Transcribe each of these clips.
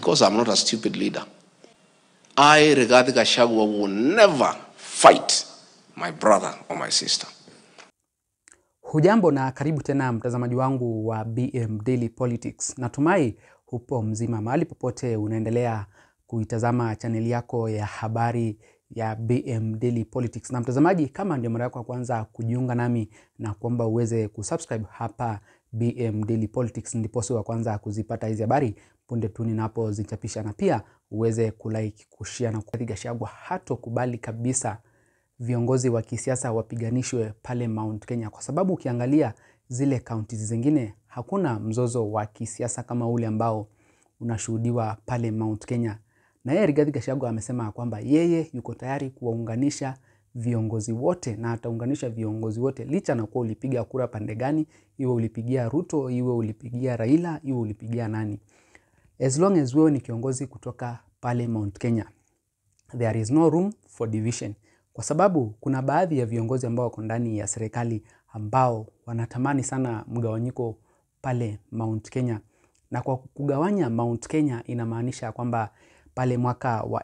because I'm not a stupid leader. I, Rigathi Gachagua, will never fight my brother or my sister. Hujambo na karibu tena mtazamaji wangu wa BM Daily Politics. Natumai hupo mzima mahali popote unaendelea kuitazama chaneli yako ya habari ya BM Daily Politics. Na mtazamaji, kama ndio mara yako ya kwanza kujiunga nami na kuomba uweze kusubscribe hapa BM Daily Politics, ndipo wa kwanza kuzipata hizi habari punde tu ninapozichapisha, na pia uweze kulike, kushare na Rigathi Gachagua hatokubali kabisa viongozi wa kisiasa wapiganishwe pale Mount Kenya, kwa sababu ukiangalia zile kaunti zingine hakuna mzozo wa kisiasa kama ule ambao unashuhudiwa pale Mount Kenya. Na yeye Rigathi Gachagua amesema kwamba yeye yuko tayari kuwaunganisha viongozi wote na ataunganisha viongozi wote licha na kuwa ulipiga kura pande gani, iwe ulipigia Ruto, iwe ulipigia Raila, iwe ulipigia nani, as long as wewe ni kiongozi kutoka pale Mount Kenya, there is no room for division kwa sababu kuna baadhi ya viongozi ambao wako ndani ya serikali ambao wanatamani sana mgawanyiko pale Mount Kenya, na kwa kugawanya Mount Kenya inamaanisha kwamba pale mwaka wa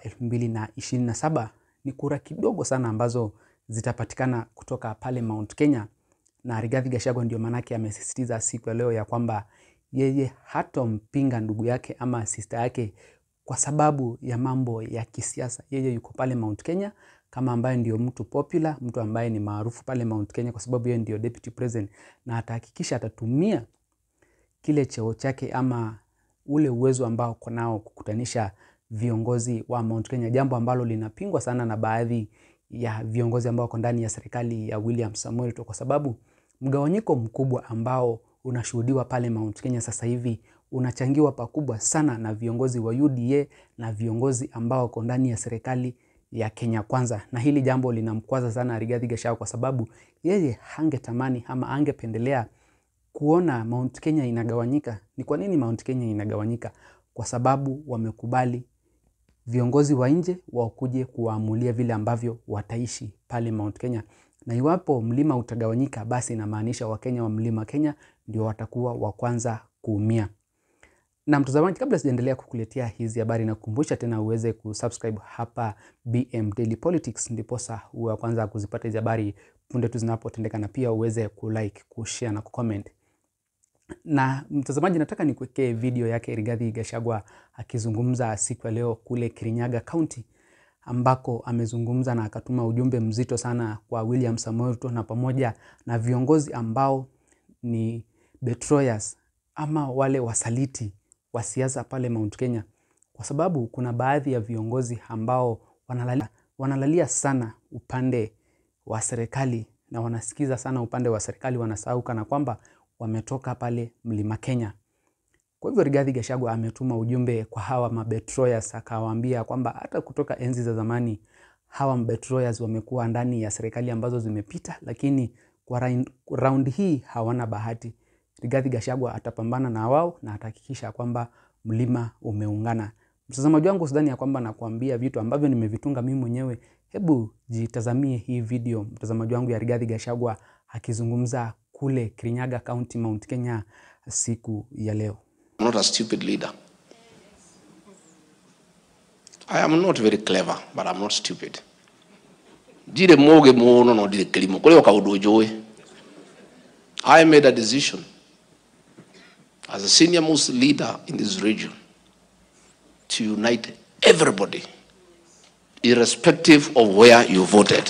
2027 ni kura kidogo sana ambazo zitapatikana kutoka pale Mount Kenya, na Rigathi Gachagua ndio manake amesisitiza siku ya leo ya kwamba yeye hatompinga ndugu yake ama sister yake kwa sababu ya mambo ya kisiasa. Yeye yuko pale Mount Kenya kama ambaye ndio mtu popular, mtu ambaye ni maarufu pale Mount Kenya kwa sababu yeye ndio deputy president, na atahakikisha atatumia kile cheo chake ama ule uwezo ambao uko nao kukutanisha viongozi wa Mount Kenya, jambo ambalo linapingwa sana na baadhi ya viongozi ambao wako ndani ya serikali ya William Samoei Ruto, kwa sababu mgawanyiko mkubwa ambao unashuhudiwa pale Mount Kenya sasa hivi unachangiwa pakubwa sana na viongozi wa UDA na viongozi ambao wako ndani ya serikali ya Kenya Kwanza, na hili jambo linamkwaza sana Rigathi Gachagua kwa sababu yeye hangetamani ama angependelea kuona Mount Kenya inagawanyika. Ni kwa nini Mount Kenya inagawanyika? Kwa sababu wamekubali viongozi wa nje wakuje kuwaamulia vile ambavyo wataishi pale Mount Kenya, na iwapo mlima utagawanyika, basi inamaanisha Wakenya wa mlima Kenya ndio watakuwa wa kwanza kuumia. Na mtazamaji, kabla sijaendelea kukuletea hizi habari, na kukumbusha tena uweze kusubscribe hapa BM Daily Politics, ndiposa uwe wa kwanza kuzipata hizi habari punde tu zinapotendeka, na pia uweze kulike, kushare na kucomment. Na mtazamaji, nataka nikuwekee video yake Rigathi Gachagua akizungumza siku ya leo kule Kirinyaga County, ambako amezungumza na akatuma ujumbe mzito sana kwa William Samoei Ruto na pamoja na viongozi ambao ni betrayers ama wale wasaliti wa siasa pale Mount Kenya, kwa sababu kuna baadhi ya viongozi ambao wanalalia, wanalalia sana upande wa serikali na wanasikiza sana upande wa serikali, wanasahau kana kwamba wametoka pale Mlima Kenya. Kwa hivyo Rigathi Gachagua ametuma ujumbe kwa hawa mabetrayers, akawaambia kwamba hata kutoka enzi za zamani hawa mabetrayers wamekuwa ndani ya serikali ambazo zimepita, lakini kwa round hii hawana bahati. Rigathi Gachagua atapambana na wao na atahakikisha kwamba mlima umeungana. Mtazamaji wangu, sidhani ya kwamba nakuambia vitu ambavyo nimevitunga mimi mwenyewe. Hebu jitazamie hii video, mtazamaji wangu, ya Rigathi Gachagua akizungumza kule Kirinyaga County, Mount Kenya siku ya leo. I'm not a stupid leader. I am not very clever, but I'm not stupid. Ndire moge muno no ndire kilimo kule okaundu njui. I made a decision as a senior most leader in this region to unite everybody, irrespective of where you voted.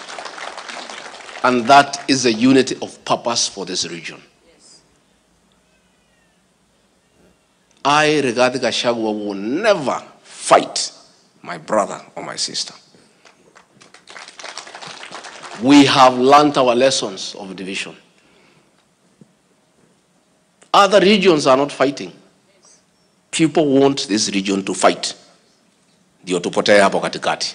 And that is a unity of purpose for this region. I, Rigathi Gachagua, will never fight my brother or my sister. We have learned our lessons of division. Other regions are not fighting. People want this region to fight. Ndio tupotee hapo katikati.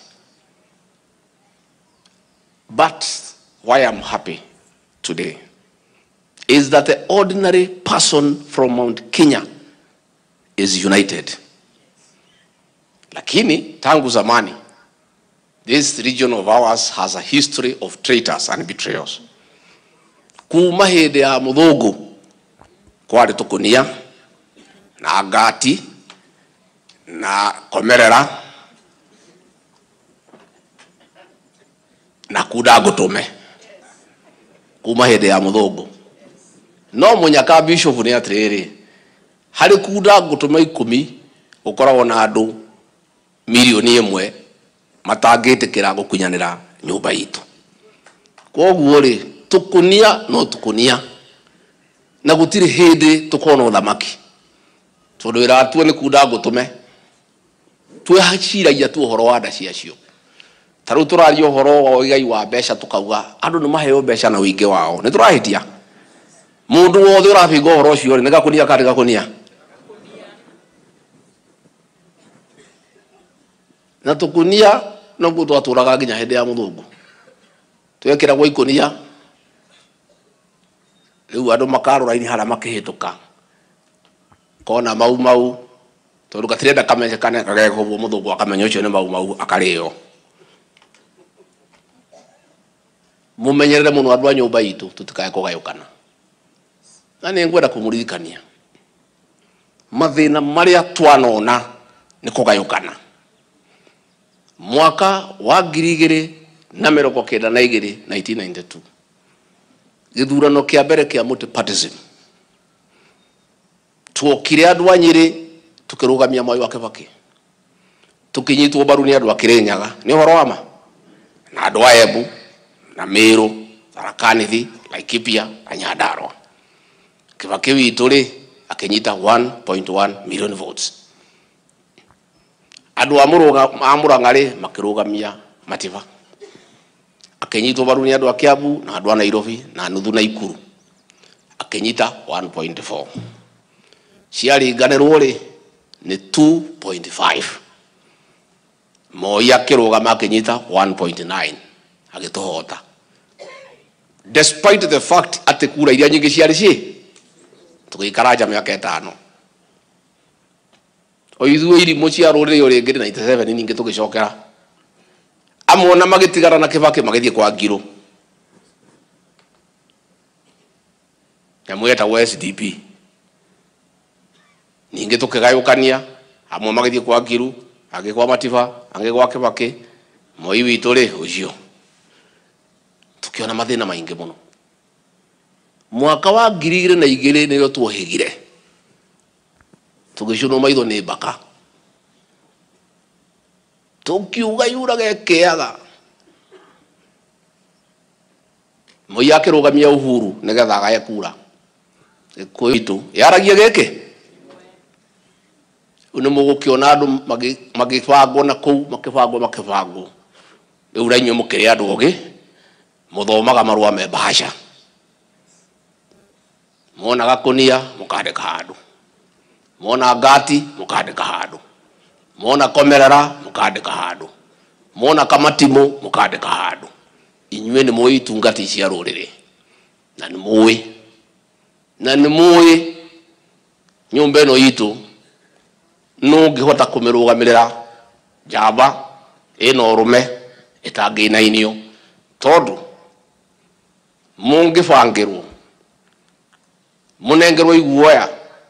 But why I'm happy today is that the ordinary person from Mount Kenya is united. Lakini tangu zamani this region of ours has a history of traitors and betrayals. Kuma hĩndĩ ya mũthũngũ kwarĩ tũkũnia na ngati na komerera na kuda ngutume kuma hindi ya muthungu no munyaka bishop ni atiriri hari kuda ngutume ikumi gukoragwo na andu milioni imwe matangitikira gukunyanira nyumba itu koguo ri tukunia no tukunia na gutiri hindi tukona uthamaki tondu wira watue ni kunda ngutume tweciragia tu uhoro wa nda ciacio ta riu turaria uhoro wa igai wa mbeca tukauga andu ni maheo mbeca na wingi wao ni turahitia mundu wothe urabinga uhoro ucio ni gakunia kandi gakunia na tukunia noguo twaturaga nginya hindi ya muthungu twekiragwo ikunia riu andu makarora-ini haria makihituka kona mau mau tondu gatirenda kamenyekane gagekobwo muthungu akamenya ucio ni mau mau akario mumenyerere muno andu a nyumba itu tutikae kugayukana na ni ngwenda kumuririkania mathina maria twanona ni kugayukana mwaka wa ngiri igiri na mirongo kenda na igiri 1992 githurano kia mbere kia multipartyism tuokire andu a nyiri tukirugamia mwai wa kibaki tukinyitwo mbaru ni andu a kirinyaga ni uhoro wa ma na andu a embu na miru tharakanithi laikipia na nyandarua kibaki witu ri akinyita 1.1 million votes andu a muranga ri makirugamia matiba akinyitwo mbaru ni andu a kiambu na andu a nairobi na nuthu na ikuru akinyita 1.4 ciaringanirwo ri ni 2.5 moi akirugama akinyita 1.9 agituhota despite the fact ati kura iria nyingi ciari ci tugikara nja miaka itano o ithuĩ irimũ cia rũrĩrĩ o rĩngĩ 97 ningĩ tũgĩcokera amwe ona magĩtigara na kĩbakĩ magĩthiĩ kwa ngirũ nyamũ yetagwo sdp ningĩ tũkĩgayũkania amwe magĩthiĩ kwa ngiru angĩ kwa matiba angĩ gwa kĩbakĩ moi witũ rĩ ũcio tukiona mathĩna maingĩ mũno mwaka wa ngiri igĩrĩ na igĩrĩ nĩrĩo tuohĩgire tũgĩcunwo maitho nĩ mbaka tũkiuga yuraga ĩkĩaga moi akĩrũgamia uhuru nĩgetha agae kura gĩkũyũ itũ yaragia gĩkĩ rĩu nĩ mũgũkĩona andũ magĩbangwo na kũu makĩbangwo makĩbangwo rĩu na inyuĩ mũkĩrĩ andũ ogĩ mũthomaga marũa me bahasha mona gakunia mũkandĩka handũ mona ngati mũkandĩka handũ mona komerera mũkandĩka handũ mona kamatimũ mũkandĩka handũ inyuĩ nĩ mũĩ itungati cia rũrĩrĩ na nĩ mũĩ na nĩ mũĩ nyũmba ĩno itũ no ngĩhota kũmĩrũgamĩrĩra njamba ĩna ũrũme ĩtangĩinainio tondũ mũngĩbangĩrwo mũnengerwo iguoya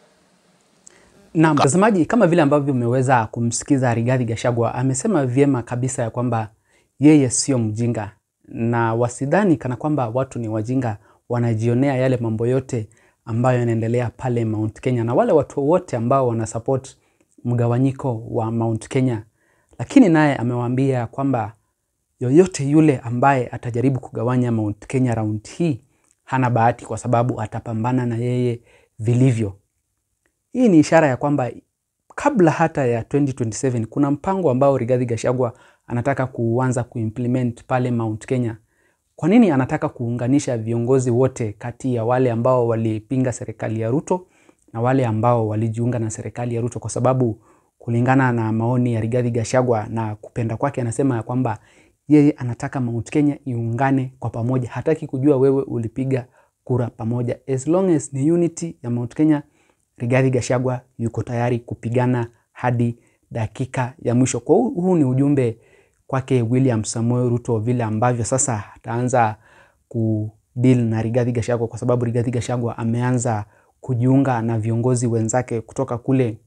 Na mtazamaji, kama vile ambavyo umeweza kumsikiza Rigathi Gachagua, amesema vyema kabisa ya kwamba yeye sio mjinga, na wasidhani kana kwamba watu ni wajinga, wanajionea yale mambo yote ambayo yanaendelea pale Mount Kenya, na wale watu wote ambao wana support mgawanyiko wa Mount Kenya. Lakini naye amewaambia kwamba yoyote yule ambaye atajaribu kugawanya Mount Kenya round hii hana bahati, kwa sababu atapambana na yeye vilivyo. Hii ni ishara ya kwamba kabla hata ya 2027 kuna mpango ambao Rigathi Gachagua anataka kuanza kuimplement pale Mount Kenya. Kwa nini anataka kuunganisha viongozi wote kati ya wale ambao walipinga serikali ya Ruto na wale ambao walijiunga na serikali ya Ruto? Kwa sababu kulingana na maoni ya Rigathi Gachagua na kupenda kwake, anasema ya kwamba yeye anataka Mount Kenya iungane kwa pamoja, hataki kujua wewe ulipiga kura pamoja. As long as ni unity ya Mount Kenya, Rigathi Gachagua yuko tayari kupigana hadi dakika ya mwisho. Kwa huu, huu ni ujumbe kwake William Samoei Ruto, vile ambavyo sasa ataanza kudeal na Rigathi Gachagua, kwa sababu Rigathi Gachagua ameanza kujiunga na viongozi wenzake kutoka kule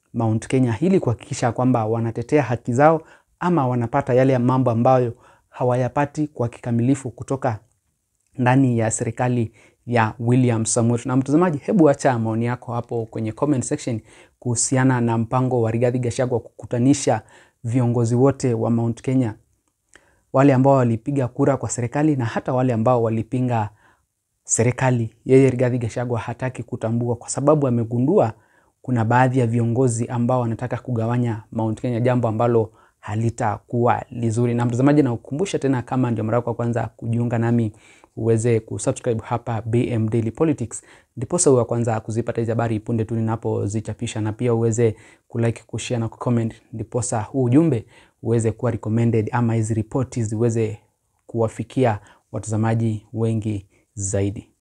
Mount Kenya ili kuhakikisha kwamba wanatetea haki zao ama wanapata yale mambo ambayo hawayapati kwa kikamilifu kutoka ndani ya serikali ya William Samoei. Na mtazamaji, hebu acha maoni yako hapo kwenye comment section kuhusiana na mpango wa Rigathi Gachagua kukutanisha viongozi wote wa Mount Kenya, wale ambao walipiga kura kwa serikali na hata wale ambao walipinga serikali. Yeye Rigathi Gachagua hataki kutambua kwa sababu amegundua kuna baadhi ya viongozi ambao wanataka kugawanya Mount Kenya, jambo ambalo halitakuwa lizuri. Na mtazamaji, na ukumbusha tena, kama ndio mara yako ya kwanza kujiunga nami, uweze kusubscribe hapa BM Daily Politics, ndiposa uwe wa kwanza kuzipata hizi habari punde tu ninapozichapisha, na pia uweze kulike, kushare na kucomment, ndiposa huu ujumbe uweze kuwa recommended ama hizi ripoti ziweze kuwafikia watazamaji wengi zaidi.